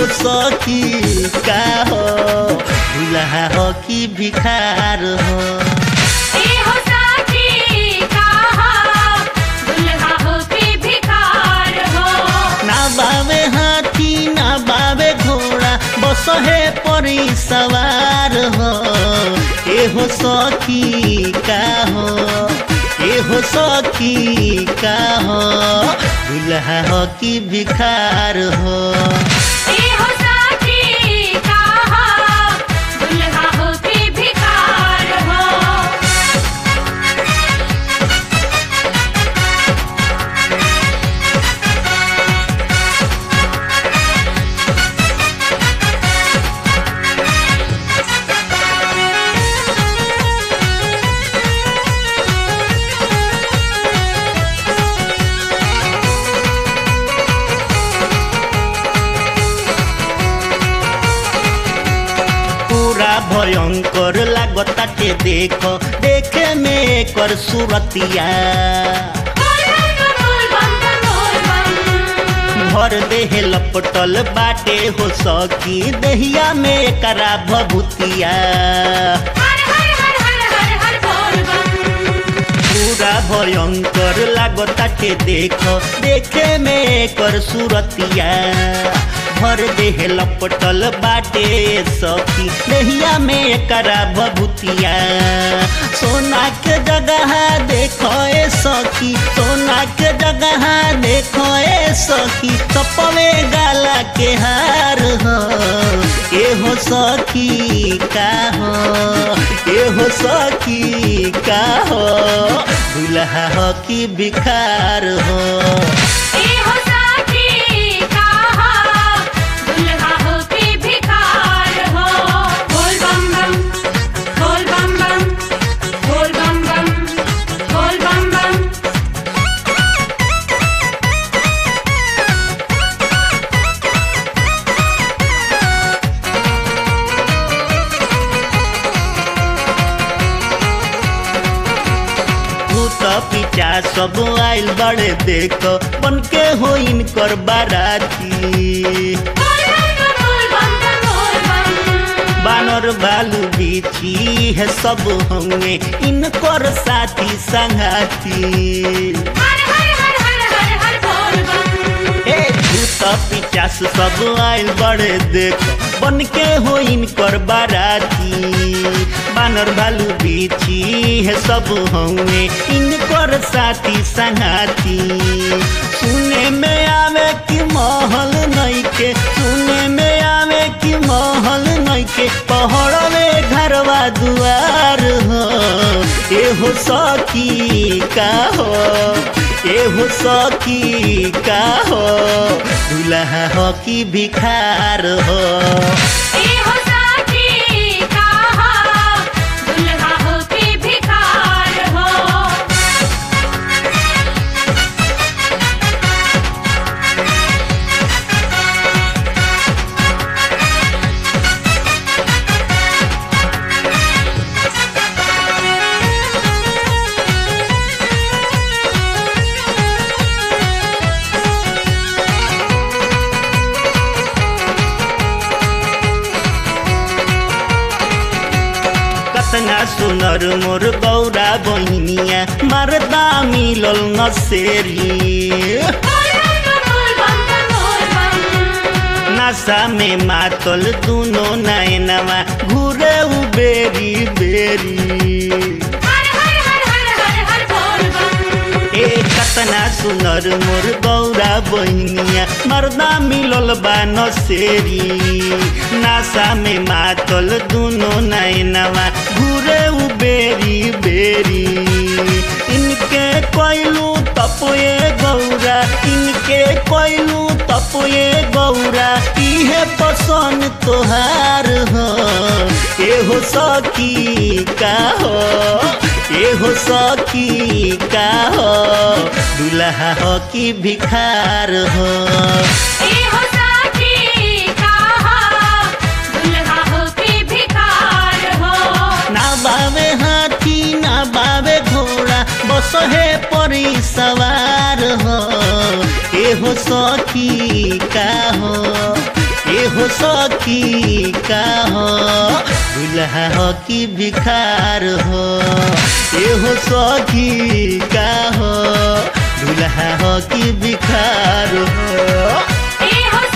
एहो सखी का हो दुल्हा हो कि भिखार हो एहो साथी कहा दुल्हा हो के भिखार हो ना बावे हाथी ना बावे घोड़ा बस है परी सवार हो एहो सखी का हो एहो सखी का हो दुल्हा हो कि भिखार हो एहो साथी कहा दुल्हा हो के भिखार हो पूरा भयंकर लागताटे देखो देखे में कर सुरतिया बोल बम बम बोल बम भर देह लपटल बाटे हो सकी दहिया में करा भभूतिया हर हर हर हर हर हर बोल बम पूरा भयंकर लागताटे देखो देखे में कर सुरतिया भर देह लपटल बाटे सखी दहिया में करा भभूतिया सोना के जगह देखो ए सखी सोना के जगह देखो ए सखी सपवे गाला के हार हो एहो सखी का हो एहो सखी का हो दुल्हा हो कि भिखार हो एहो साथी कहा दुल्हा हो के भिखार हो बोल बम बम बोल बम बम बोल बम बम बोल बम बम भूत पिचा सब आइल बड़े देखो बन के हो इनकर बाराती बोल बम बम बोल बम बानर भालू बिछी है सब हमें इनकर साथी संगाती हर हर हर हर हर हर बोल बम ए भूत पिचास सब आइल बड़े देखो बन के हो इनकर बाराती बानर भालू बिछी है सब हमें इनकर साथी संगाती सुने में आवे कि महल नहीं के सुने में आवे कि महल नहीं के पहड़वे घरवा दुआर हो एहो सखी का हो एहो सखी का हो दुल्हा हो कि भिखार हो एहो साथी कहा दुल्हा हो के भिखार हो कतना सुनर मोर गौरा बहिनिया मरदा मिलल नसेरी बोल बम बम बोल बम नशा में मातल दुनो नैनवा घूरे उ बेरी बेरी हर हर हर हर हर हर बोल बम ए कतना सुनर मोर गौरा बहिनिया मर्दा मिलल बा नसेरी नासा में मातल दुनो नैनवा घूरे उ बेरी बेरी इनके कोइलू तपोए गौरा इनके कोइलू तपोए गौरा इहे पसंद तोहार हो एहो सखी का हो एहो सखी का हो दुल्हा हो कि भिखार हो एहो साथी कहा दुल्हा हो के भिखार हो ना बावे हाथी ना बावे घोड़ा बस है परी सवार हो एहो सखी का हो एहो एहो सखी का हो दुल्हा हो कि भिखार हो एहो सखी का हो दुल्हा हो कि भिखार हो ए हो